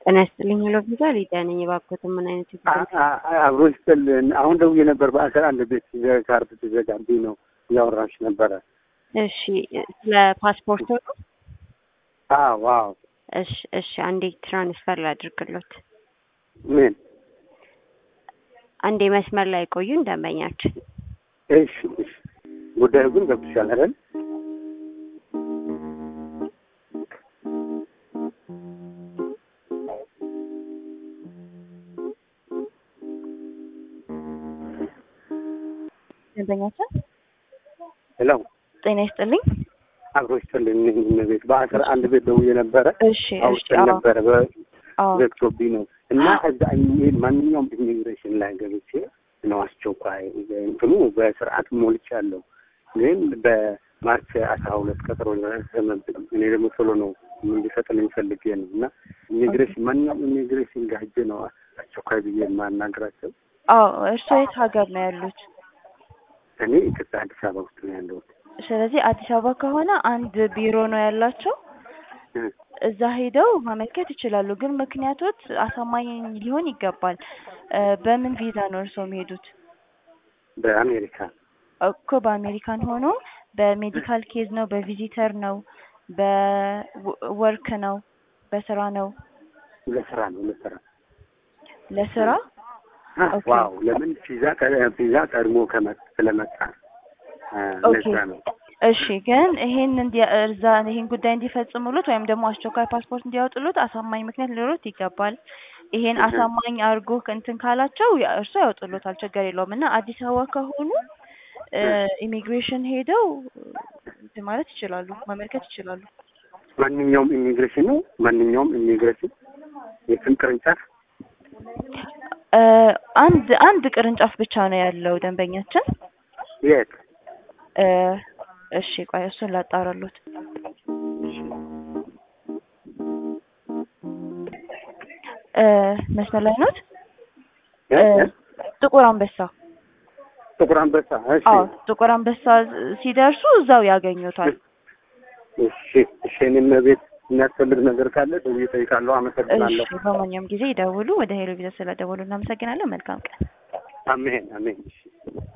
ጤና ይስጥልኝ ሄሎ ቪዛ ሊዲያ ነኝ። እባክዎትን ምን አይነት አብሮ ይስጥልን። አሁን ደውዬ ነበር በአስራ አንድ ቤት ካርድ ትዘጋብኝ ነው እያወራሽ ነበረ። እሺ ስለ ፓስፖርት ነው? አዎ ዋው። እሺ እሺ፣ አንዴ ትራንስፈር ላድርግሎት። ምን? አንዴ መስመር ላይ ቆዩ እንደመኛችን። እሺ እሺ። ጉዳዩ ግን ገብቶሻል አይደል? ደንበኛችን ሄሎ ጤና ይስጥልኝ። አብሮ ይስጥልን። እነ ቤት በአስራ አንድ ቤት ደውዬ ነበረ እሺ እሺ። አውጥተን አዎ ነበረ አዎ በዘግቶብኝ ነው እና እዛ ኢሜል ማንኛውም ኢሚግሬሽን ላይ ገብቼ ነው አስቸኳይ እንትኑ በስርዓት ሞልቻለሁ፣ ግን በማርች አስራ ሁለት ቀጠሮ ደረሰመብኝ። እኔ ደግሞ ቶሎ ነው እንዲፈጥልኝ ፈልጌ ነው እና ኢሚግሬሽን ማንኛውም ኢሚግሬሽን ጋር ሄጄ ነው አስቸኳይ ብዬ የማናግራቸው። አዎ። እርስዎ የት ሀገር ነው ያሉት? እኔ ኢትዮጵያ አዲስ አበባ ውስጥ ነው ያለሁት። ስለዚህ አዲስ አበባ ከሆነ አንድ ቢሮ ነው ያላቸው። እዛ ሄደው ማመልከት ይችላሉ። ግን ምክንያቶች አሳማኝ ሊሆን ይገባል። እ በምን ቪዛ ነው እርስዎ የሚሄዱት? በአሜሪካ እኮ በአሜሪካን ሆኖ በሜዲካል ኬዝ ነው፣ በቪዚተር ነው፣ በወርክ ነው፣ በስራ ነው? ለስራ ነው ለስራ ለስራ ኦኬ። ዋው ለምን ቪዛ ቀ- ቪዛ ቀድሞ ከመ- ስለመጣ አ፣ ኦኬ። ለዛ ነው እሺ ግን ይሄን እንዲ እዛ ይሄን ጉዳይ እንዲፈጽሙሉት ወይም ደግሞ አስቸኳይ ፓስፖርት እንዲያወጡሉት አሳማኝ ምክንያት ሊኖሩት ይገባል። ይሄን እህ። አሳማኝ አድርጎ እንትን ካላቸው ያ- እርሱ ያወጡሉታል፣ ችግር የለውም። እና አዲስ አበባ ከሆኑ እ ኢሚግሬሽን ሄደው እንትን ማለት ይችላሉ፣ ማመልከት ይችላሉ። ማንኛውም ኢሚግሬሽን ነው ማንኛውም ኢሚግሬሽን የስም ቅርንጫፍ እ አንድ አንድ ቅርንጫፍ ብቻ ነው ያለው ደንበኛችን። የት እ እሺ ቆይ እሱን ላጣራሉት። እ መስመር ላይ ኖት? እ? እ ጥቁር አንበሳ። ጥቁር አንበሳ እሺ አዎ ጥቁር አንበሳ ሲደርሱ እዛው ያገኙታል። እሺ እሺ እኔም ቤት የሚያስፈልግ ነገር ካለ ደውዬ እጠይቃለሁ አመሰግናለሁ እሺ በማንኛውም ጊዜ ይደውሉ። ወደ ሄሎ ቪዛ ስለደወሉ እናመሰግናለን። መልካም ቀን። አሜን አሜን እሺ